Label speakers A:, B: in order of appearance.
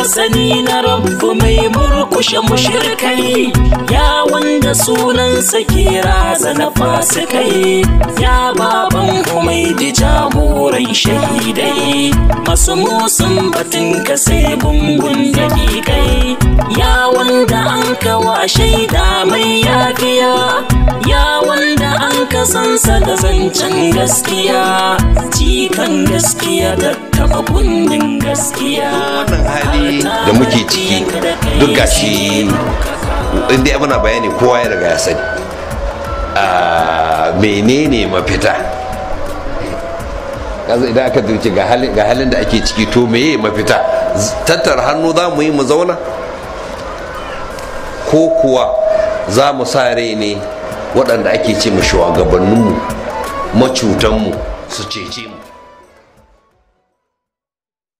A: masani na rabu mai murkushe mushrikai ya wanda sunansa ke razana fasikai ya baban umaidi jagoran shahidai masu musun batun ka sai gungun dakikai ya wanda an kawa shaida mai yafiya ya wanda an ka sansa da zancen gaskiya cikan gaskiya da taba kundin gaskiya
B: wannan hali da muke ciki duk gashi inda muna bayani kowa ya riga ya sani a menene mafita kaza idan aka duce ga halin da ake ciki to meye mafita tattara hannu za mu yi mu zauna ko kuwa za mu sa rai ne waɗanda ake ce mu shugabanninmu macutanmu su cece mu